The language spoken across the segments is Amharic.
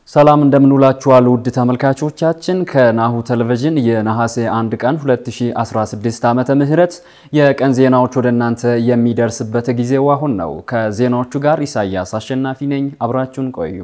ሰላም እንደምንውላችኋል ውድ ተመልካቾቻችን ከናሁ ቴሌቪዥን የነሐሴ 1 ቀን 2016 ዓመተ ምህረት የቀን ዜናዎች ወደ እናንተ የሚደርስበት ጊዜው አሁን ነው። ከዜናዎቹ ጋር ኢሳያስ አሸናፊ ነኝ። አብራችሁን ቆዩ።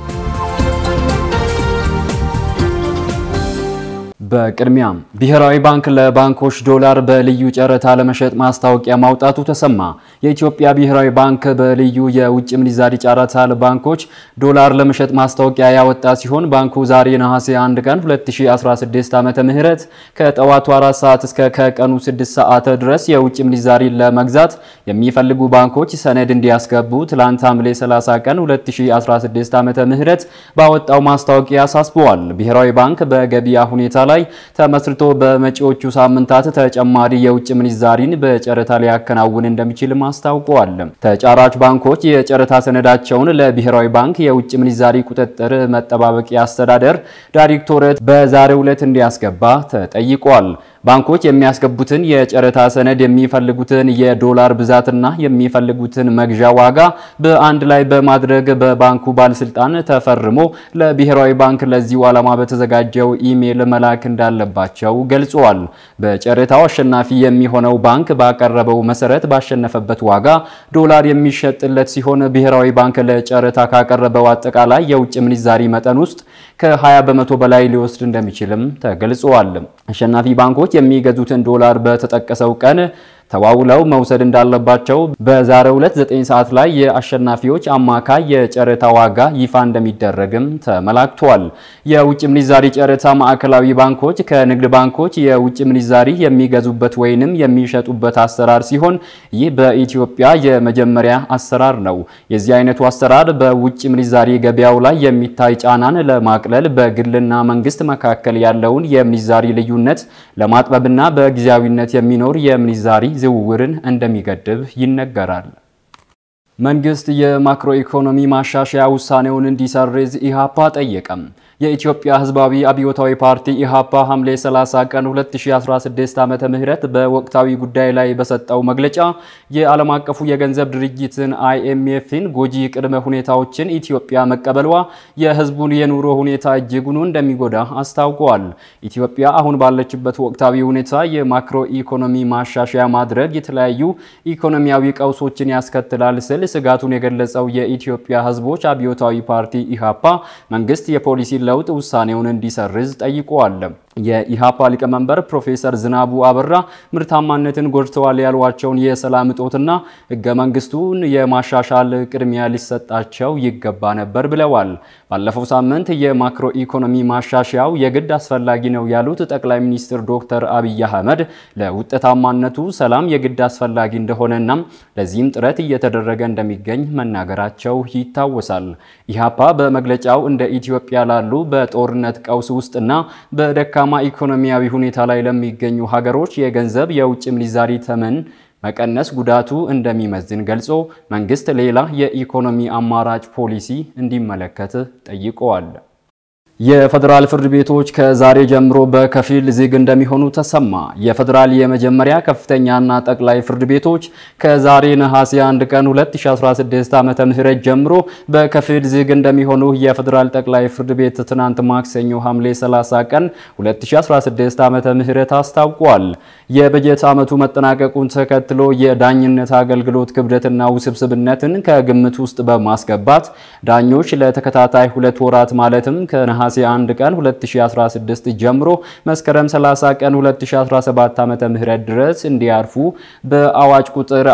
በቅድሚያም ብሔራዊ ባንክ ለባንኮች ዶላር በልዩ ጨረታ ለመሸጥ ማስታወቂያ ማውጣቱ ተሰማ። የኢትዮጵያ ብሔራዊ ባንክ በልዩ የውጭ ምንዛሪ ጨረታ ለባንኮች ዶላር ለመሸጥ ማስታወቂያ ያወጣ ሲሆን ባንኩ ዛሬ ነሐሴ 1 ቀን 2016 ዓመተ ምህረት ከጠዋቱ 4 ሰዓት እስከ ከቀኑ 6 ሰዓት ድረስ የውጭ ምንዛሪ ለመግዛት የሚፈልጉ ባንኮች ሰነድ እንዲያስገቡ ትላንት ሐምሌ 30 ቀን 2016 ዓመተ ምህረት ባወጣው ማስታወቂያ አሳስበዋል። ብሔራዊ ባንክ በገበያ ሁኔታ ላይ ተመስርቶ በመጪዎቹ ሳምንታት ተጨማሪ የውጭ ምንዛሪን በጨረታ ሊያከናውን እንደሚችልም አስታውቀዋል። ተጫራች ባንኮች የጨረታ ሰነዳቸውን ለብሔራዊ ባንክ የውጭ ምንዛሪ ቁጥጥር መጠባበቂያ አስተዳደር ዳይሬክቶሬት በዛሬው ዕለት እንዲያስገባ ተጠይቋል። ባንኮች የሚያስገቡትን የጨረታ ሰነድ የሚፈልጉትን የዶላር ብዛትና የሚፈልጉትን መግዣ ዋጋ በአንድ ላይ በማድረግ በባንኩ ባለስልጣን ተፈርሞ ለብሔራዊ ባንክ ለዚሁ ዓላማ በተዘጋጀው ኢሜይል መላክ እንዳለባቸው ገልጸዋል። በጨረታው አሸናፊ የሚሆነው ባንክ ባቀረበው መሰረት ባሸነፈበት ዋጋ ዶላር የሚሸጥለት ሲሆን ብሔራዊ ባንክ ለጨረታ ካቀረበው አጠቃላይ የውጭ ምንዛሪ መጠን ውስጥ ከ20 በመቶ በላይ ሊወስድ እንደሚችልም ተገልጿል። አሸናፊ ባንኮች የሚገዙትን ዶላር በተጠቀሰው ቀን ተዋውለው መውሰድ እንዳለባቸው በዛሬው ዕለት 9 ሰዓት ላይ የአሸናፊዎች አማካይ የጨረታ ዋጋ ይፋ እንደሚደረግም ተመላክቷል። የውጭ ምንዛሪ ጨረታ ማዕከላዊ ባንኮች ከንግድ ባንኮች የውጭ ምንዛሪ የሚገዙበት ወይንም የሚሸጡበት አሰራር ሲሆን ይህ በኢትዮጵያ የመጀመሪያ አሰራር ነው። የዚህ አይነቱ አሰራር በውጭ ምንዛሪ ገበያው ላይ የሚታይ ጫናን ለማቅለል በግልና መንግስት መካከል ያለውን የምንዛሪ ልዩነት ለማጥበብና በጊዜያዊነት የሚኖር የምንዛሪ ዝውውርን እንደሚገድብ ይነገራል። መንግስት የማክሮ ኢኮኖሚ ማሻሻያ ውሳኔውን እንዲሰርዝ ኢሃፓ ጠየቀም። የኢትዮጵያ ሕዝባዊ አብዮታዊ ፓርቲ ኢሃፓ ሐምሌ 30 ቀን 2016 ዓመተ ምህረት በወቅታዊ ጉዳይ ላይ በሰጠው መግለጫ የዓለም አቀፉ የገንዘብ ድርጅትን አይኤምኤፍን ጎጂ ቅድመ ሁኔታዎችን ኢትዮጵያ መቀበሏ የሕዝቡን የኑሮ ሁኔታ እጅጉን እንደሚጎዳ አስታውቀዋል። ኢትዮጵያ አሁን ባለችበት ወቅታዊ ሁኔታ የማክሮ ኢኮኖሚ ማሻሻያ ማድረግ የተለያዩ ኢኮኖሚያዊ ቀውሶችን ያስከትላል ስል ስጋቱን የገለጸው የኢትዮጵያ ሕዝቦች አብዮታዊ ፓርቲ ኢሃፓ መንግስት የፖሊሲ ለውጥ ውሳኔውን እንዲሰርዝ ጠይቀዋል። የኢሃፓ ሊቀመንበር ፕሮፌሰር ዝናቡ አበራ ምርታማነትን ጎድተዋል ያሏቸውን የሰላም እጦትና ህገ መንግስቱን የማሻሻል ቅድሚያ ሊሰጣቸው ይገባ ነበር ብለዋል። ባለፈው ሳምንት የማክሮ ኢኮኖሚ ማሻሻያው የግድ አስፈላጊ ነው ያሉት ጠቅላይ ሚኒስትር ዶክተር አብይ አህመድ ለውጤታማነቱ ሰላም የግድ አስፈላጊ እንደሆነና ለዚህም ጥረት እየተደረገ እንደሚገኝ መናገራቸው ይታወሳል። ኢሃፓ በመግለጫው እንደ ኢትዮጵያ ላሉ በጦርነት ቀውስ ውስጥና በደካ ማ ኢኮኖሚያዊ ሁኔታ ላይ ለሚገኙ ሀገሮች የገንዘብ የውጭ ምንዛሪ ተመን መቀነስ ጉዳቱ እንደሚመዝን ገልጾ መንግስት ሌላ የኢኮኖሚ አማራጭ ፖሊሲ እንዲመለከት ጠይቀዋል። የፌዴራል ፍርድ ቤቶች ከዛሬ ጀምሮ በከፊል ዝግ እንደሚሆኑ ተሰማ። የፌዴራል የመጀመሪያ ከፍተኛና ጠቅላይ ፍርድ ቤቶች ከዛሬ ነሐሴ 1 ቀን 2016 ዓመተ ምህረት ጀምሮ በከፊል ዝግ እንደሚሆኑ የፌዴራል ጠቅላይ ፍርድ ቤት ትናንት ማክሰኞ ሐምሌ 30 ቀን 2016 ዓመተ ምህረት አስታውቋል። የበጀት ዓመቱ መጠናቀቁን ተከትሎ የዳኝነት አገልግሎት ክብደትና ውስብስብነትን ከግምት ውስጥ በማስገባት ዳኞች ለተከታታይ ሁለት ወራት ማለትም ከነሐሴ 1 ቀን 2016 ጀምሮ መስከረም 30 ቀን 2017 ዓመተ ምህረት ድረስ እንዲያርፉ በአዋጅ ቁጥር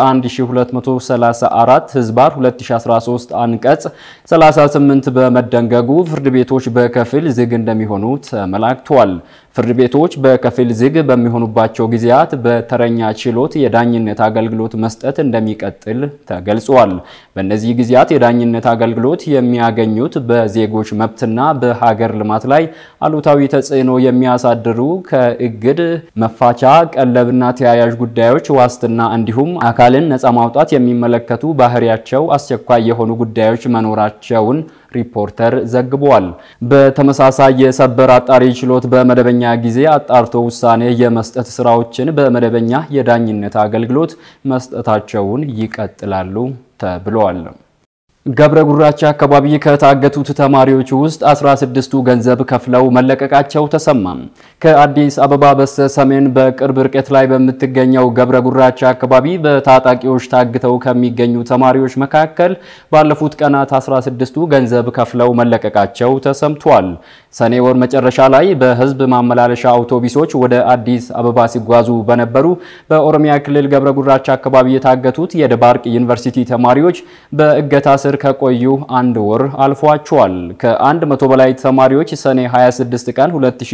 1234 ህዝባር 2013 አንቀጽ 38 በመደንገጉ ፍርድ ቤቶች በከፊል ዝግ እንደሚሆኑ ተመላክቷል። ፍርድ ቤቶች በከፊል ዝግ በሚሆኑባቸው ጊዜያት በተረኛ ችሎት የዳኝነት አገልግሎት መስጠት እንደሚቀጥል ተገልጿል። በእነዚህ ጊዜያት የዳኝነት አገልግሎት የሚያገኙት በዜጎች መብትና በሀገር ልማት ላይ አሉታዊ ተጽዕኖ የሚያሳድሩ ከእግድ መፋቻ፣ ቀለብና ተያያዥ ጉዳዮች ዋስትና እንዲሁም አካልን ነፃ ማውጣት የሚመለከቱ ባህሪያቸው አስቸኳይ የሆኑ ጉዳዮች መኖራቸውን ሪፖርተር ዘግቧል። በተመሳሳይ የሰበር አጣሪ ችሎት በመደበኛ ጊዜ አጣርቶ ውሳኔ የመስጠት ስራዎችን በመደበኛ የዳኝነት አገልግሎት መስጠታቸውን ይቀጥላሉ ተብሏል። ገብረ ጉራቻ አካባቢ ከታገቱት ተማሪዎች ውስጥ 16ቱ ገንዘብ ከፍለው መለቀቃቸው ተሰማ። ከአዲስ አበባ በስተ ሰሜን በቅርብ ርቀት ላይ በምትገኘው ገብረ ጉራቻ አካባቢ በታጣቂዎች ታግተው ከሚገኙ ተማሪዎች መካከል ባለፉት ቀናት 16ቱ ገንዘብ ከፍለው መለቀቃቸው ተሰምቷል። ሰኔ ወር መጨረሻ ላይ በህዝብ ማመላለሻ አውቶቡሶች ወደ አዲስ አበባ ሲጓዙ በነበሩ በኦሮሚያ ክልል ገብረ ጉራቻ አካባቢ የታገቱት የደባርቅ ዩኒቨርሲቲ ተማሪዎች በእገታ ስር ከቆዩ አንድ ወር አልፏቸዋል። ከአንድ መቶ በላይ ተማሪዎች ሰኔ 26 ቀን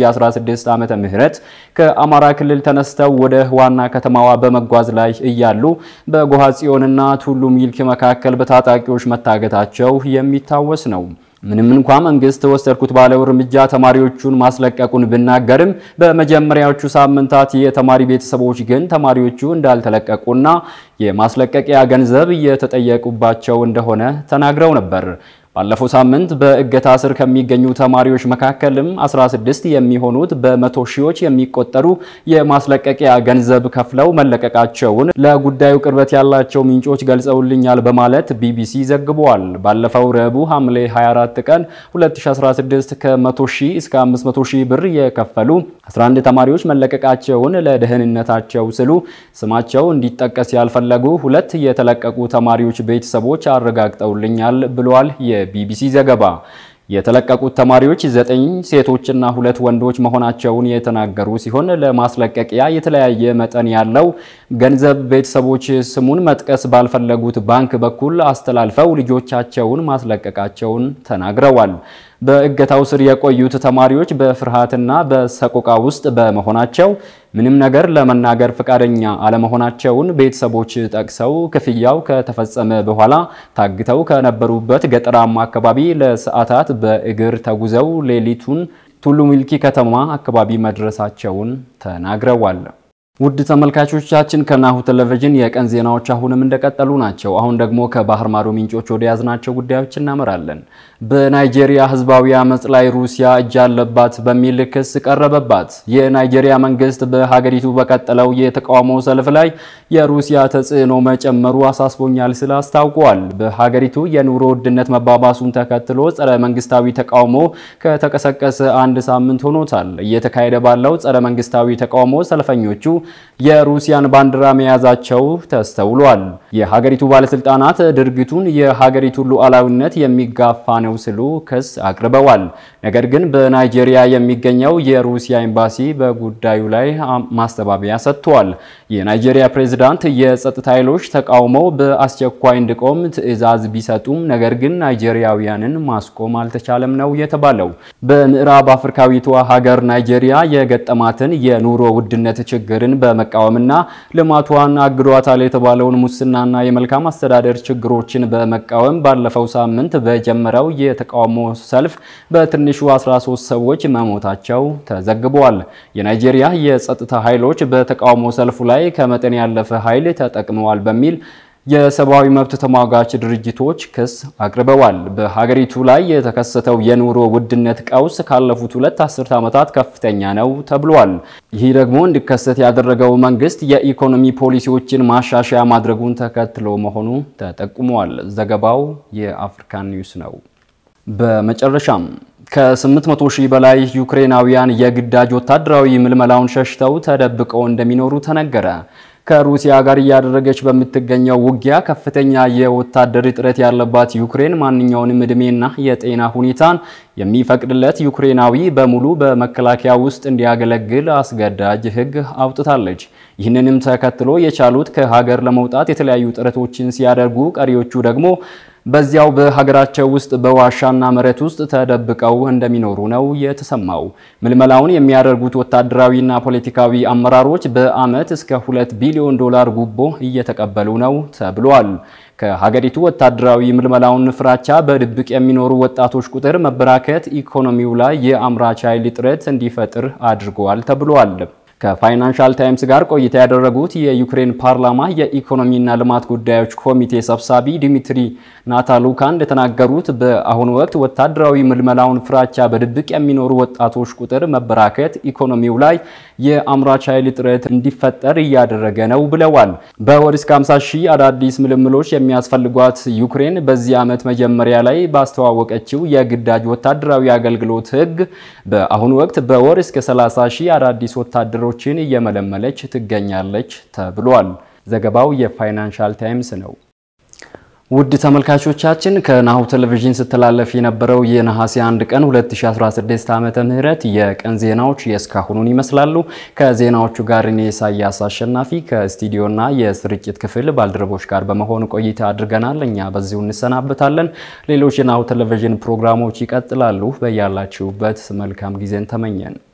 2016 ዓመተ ምህረት ከአማራ ክልል ተነስተው ወደ ዋና ከተማዋ በመጓዝ ላይ እያሉ በጎሃ ጽዮንና ቱሉ ሚልክ መካከል በታጣቂዎች መታገታቸው የሚታወስ ነው። ምንም እንኳ መንግስት ወሰድኩት ባለው እርምጃ ተማሪዎቹን ማስለቀቁን ብናገርም በመጀመሪያዎቹ ሳምንታት የተማሪ ቤተሰቦች ግን ተማሪዎቹ እንዳልተለቀቁና የማስለቀቂያ ገንዘብ እየተጠየቁባቸው እንደሆነ ተናግረው ነበር። ባለፈው ሳምንት በእገታ ስር ከሚገኙ ተማሪዎች መካከልም 16 የሚሆኑት በመቶ ሺዎች የሚቆጠሩ የማስለቀቂያ ገንዘብ ከፍለው መለቀቃቸውን ለጉዳዩ ቅርበት ያላቸው ምንጮች ገልጸውልኛል በማለት ቢቢሲ ዘግቧል። ባለፈው ረቡዕ ሐምሌ 24 ቀን 2016 ከ100 ሺህ እስከ 500 ሺህ ብር የከፈሉ 11 ተማሪዎች መለቀቃቸውን ለደህንነታቸው ስሉ ስማቸው እንዲጠቀስ ያልፈለጉ ሁለት የተለቀቁ ተማሪዎች ቤተሰቦች አረጋግጠውልኛል ብሏል የቢቢሲ ዘገባ። የተለቀቁት ተማሪዎች ዘጠኝ ሴቶችና ሁለት ወንዶች መሆናቸውን የተናገሩ ሲሆን ለማስለቀቂያ የተለያየ መጠን ያለው ገንዘብ ቤተሰቦች ስሙን መጥቀስ ባልፈለጉት ባንክ በኩል አስተላልፈው ልጆቻቸውን ማስለቀቃቸውን ተናግረዋል። በእገታው ስር የቆዩት ተማሪዎች በፍርሃትና በሰቆቃ ውስጥ በመሆናቸው ምንም ነገር ለመናገር ፈቃደኛ አለመሆናቸውን ቤተሰቦች ጠቅሰው ክፍያው ከተፈጸመ በኋላ ታግተው ከነበሩበት ገጠራማ አካባቢ ለሰዓታት በእግር ተጉዘው ሌሊቱን ቱሉ ሚልኪ ከተማ አካባቢ መድረሳቸውን ተናግረዋል። ውድ ተመልካቾቻችን ከናሁ ቴሌቪዥን የቀን ዜናዎች አሁንም እንደቀጠሉ ናቸው። አሁን ደግሞ ከባህር ማዶ ምንጮች ወደ ያዝናቸው ጉዳዮች እናመራለን። በናይጄሪያ ህዝባዊ አመጽ ላይ ሩሲያ እጅ አለባት በሚል ክስ ቀረበባት። የናይጄሪያ መንግስት በሀገሪቱ በቀጠለው የተቃውሞ ሰልፍ ላይ የሩሲያ ተጽዕኖ መጨመሩ አሳስቦኛል ሲል አስታውቋል። በሀገሪቱ የኑሮ ውድነት መባባሱን ተከትሎ ጸረ መንግስታዊ ተቃውሞ ከተቀሰቀሰ አንድ ሳምንት ሆኖታል። እየተካሄደ ባለው ጸረ መንግስታዊ ተቃውሞ ሰልፈኞቹ የሩሲያን ባንዲራ መያዛቸው ተስተውሏል። የሀገሪቱ ባለስልጣናት ድርጊቱን የሀገሪቱ ሉዓላዊነት የሚጋፋ ነው ሲሉ ክስ አቅርበዋል። ነገር ግን በናይጄሪያ የሚገኘው የሩሲያ ኤምባሲ በጉዳዩ ላይ ማስተባበያ ሰጥቷል። የናይጄሪያ ፕሬዝዳንት የጸጥታ ኃይሎች ተቃውሞው በአስቸኳይ እንዲቆም ትዕዛዝ ቢሰጡም ነገር ግን ናይጄሪያውያንን ማስቆም አልተቻለም ነው የተባለው። በምዕራብ አፍሪካዊቷ ሀገር ናይጄሪያ የገጠማትን የኑሮ ውድነት ችግርን በመቃወምና ልማቷን አግዷታል የተባለውን ሙስናና የመልካም አስተዳደር ችግሮችን በመቃወም ባለፈው ሳምንት በጀመረው የተቃውሞ ሰልፍ በትንሹ 13 ሰዎች መሞታቸው ተዘግቧል። የናይጄሪያ የጸጥታ ኃይሎች በተቃውሞ ሰልፉ ላይ ከመጠን ያለፈ ኃይል ተጠቅመዋል በሚል የሰብአዊ መብት ተሟጋች ድርጅቶች ክስ አቅርበዋል። በሀገሪቱ ላይ የተከሰተው የኑሮ ውድነት ቀውስ ካለፉት ሁለት አስርት ዓመታት ከፍተኛ ነው ተብሏል። ይህ ደግሞ እንዲከሰት ያደረገው መንግስት የኢኮኖሚ ፖሊሲዎችን ማሻሻያ ማድረጉን ተከትሎ መሆኑ ተጠቁሟል። ዘገባው የአፍሪካን ኒውስ ነው። በመጨረሻም ከ800 ሺህ በላይ ዩክሬናውያን የግዳጅ ወታደራዊ ምልመላውን ሸሽተው ተደብቀው እንደሚኖሩ ተነገረ። ከሩሲያ ጋር እያደረገች በምትገኘው ውጊያ ከፍተኛ የወታደር እጥረት ያለባት ዩክሬን ማንኛውንም እድሜና የጤና ሁኔታን የሚፈቅድለት ዩክሬናዊ በሙሉ በመከላከያ ውስጥ እንዲያገለግል አስገዳጅ ሕግ አውጥታለች። ይህንንም ተከትሎ የቻሉት ከሀገር ለመውጣት የተለያዩ ጥረቶችን ሲያደርጉ፣ ቀሪዎቹ ደግሞ በዚያው በሀገራቸው ውስጥ በዋሻና መሬት ውስጥ ተደብቀው እንደሚኖሩ ነው የተሰማው። ምልመላውን የሚያደርጉት ወታደራዊና ፖለቲካዊ አመራሮች በዓመት እስከ ሁለት ቢሊዮን ዶላር ጉቦ እየተቀበሉ ነው ተብሏል። ከሀገሪቱ ወታደራዊ ምልመላውን ፍራቻ በድብቅ የሚኖሩ ወጣቶች ቁጥር መበራከት ኢኮኖሚው ላይ የአምራች ኃይል እጥረት እንዲፈጥር አድርገዋል ተብሏል። ከፋይናንሻል ታይምስ ጋር ቆይታ ያደረጉት የዩክሬን ፓርላማ የኢኮኖሚና ልማት ጉዳዮች ኮሚቴ ሰብሳቢ ዲሚትሪ ናታሉካ እንደተናገሩት በአሁኑ ወቅት ወታደራዊ ምልመላውን ፍራቻ በድብቅ የሚኖሩ ወጣቶች ቁጥር መበራከት ኢኮኖሚው ላይ የአምራች ኃይል እጥረት እንዲፈጠር እያደረገ ነው ብለዋል። በወር እስከ 50 ሺህ አዳዲስ ምልምሎች የሚያስፈልጓት ዩክሬን በዚህ ዓመት መጀመሪያ ላይ ባስተዋወቀችው የግዳጅ ወታደራዊ አገልግሎት ሕግ በአሁኑ ወቅት በወር እስከ 30 ሺህ አዳዲስ ወታደሮችን እየመለመለች ትገኛለች ተብሏል። ዘገባው የፋይናንሻል ታይምስ ነው። ውድ ተመልካቾቻችን ከናሁ ቴሌቪዥን ስተላለፍ የነበረው የነሐሴ 1 ቀን 2016 ዓመተ ምህረት የቀን ዜናዎች የእስካሁኑን ይመስላሉ። ከዜናዎቹ ጋር እኔ ኢሳያስ አሸናፊ ከስቱዲዮና የስርጭት ክፍል ባልደረቦች ጋር በመሆን ቆይታ አድርገናል። እኛ በዚሁ እንሰናበታለን። ሌሎች የናሁ ቴሌቪዥን ፕሮግራሞች ይቀጥላሉ። በያላችሁበት መልካም ጊዜን ተመኘን።